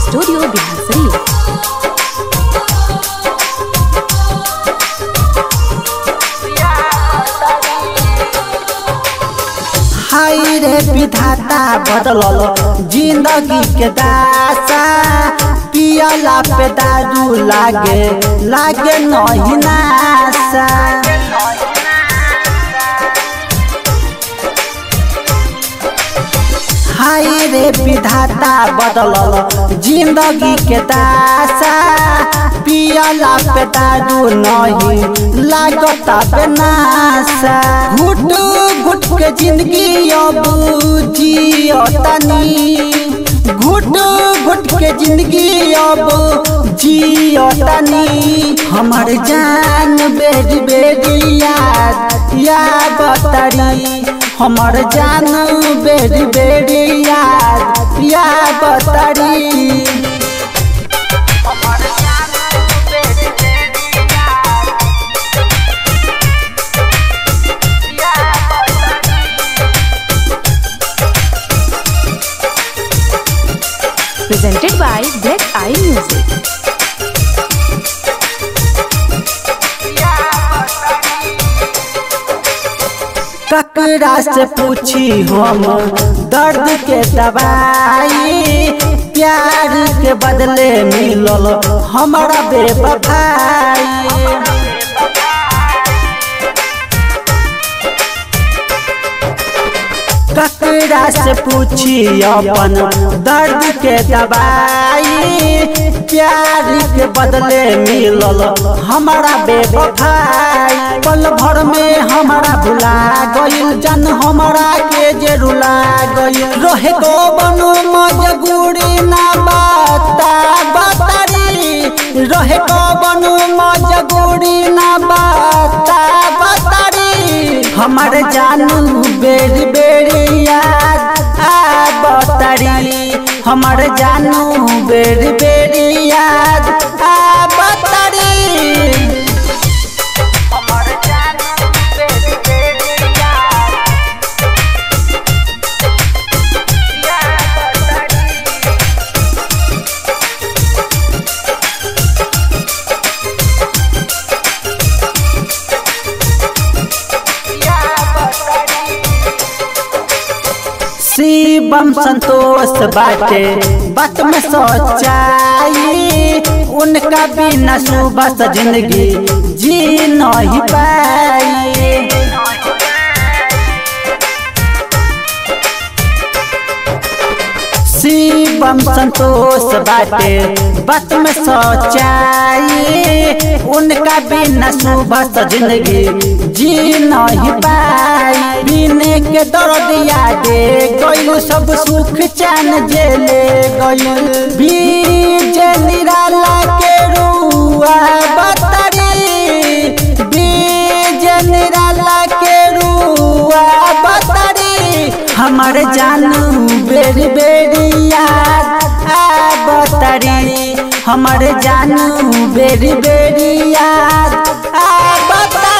Studio Bihar शरीफ हाय रे विधाता बदलल जिंदगी के दासा पियला पे दारू लागे लागे नहीं नासा हाय रे विधाता बदलल जिंदगी के दासा पियला पे दारू नहीं लागता पे नासा घुट घुट के जिंदगी अब जियो तनी घुट घुट के जिंदगी अब जियो तनी हमर जान बेरी बेरी याद या बतरी हमर जान बेरी बेरी याद या बतरी presented by Black Eye Music. ककरा से पूछी हम दर्द के दवाई प्यार के बदले मिलल हमारा बेवफाई ककरा से पूछी अपन दर्द के दवाई प्यार के बदले मिलल हमारा बेवफाई पल भर में हमारा भुला गइल जन हमारा के जे रुला गइल रहे को बनो मजगूरी ना बाता बतारी रहे को बनो मजगूरी ना बाता बतारी हमारे जानू बेरी बेरी याद आ बतारी हमारे जानू बेरी बेरी याद आ बतारी शिवम संतोष बाटे बात में सच्चाई उनका बिना सुबह जिंदगी जी नहीं पाई शिवम संतोष बाटे बात में सच्चाई उनका बिना सुबह जिंदगी जी नहीं पाई बिने के दर्द यादे गइल सब सुख चैन जेले गइल बीज निराला के रुआ बतरी बीज निराला के रुआ बतरी हमार जानू बेरी बेरी याद आ बतरी हमार जानू बेरी बेरी याद आ बतरी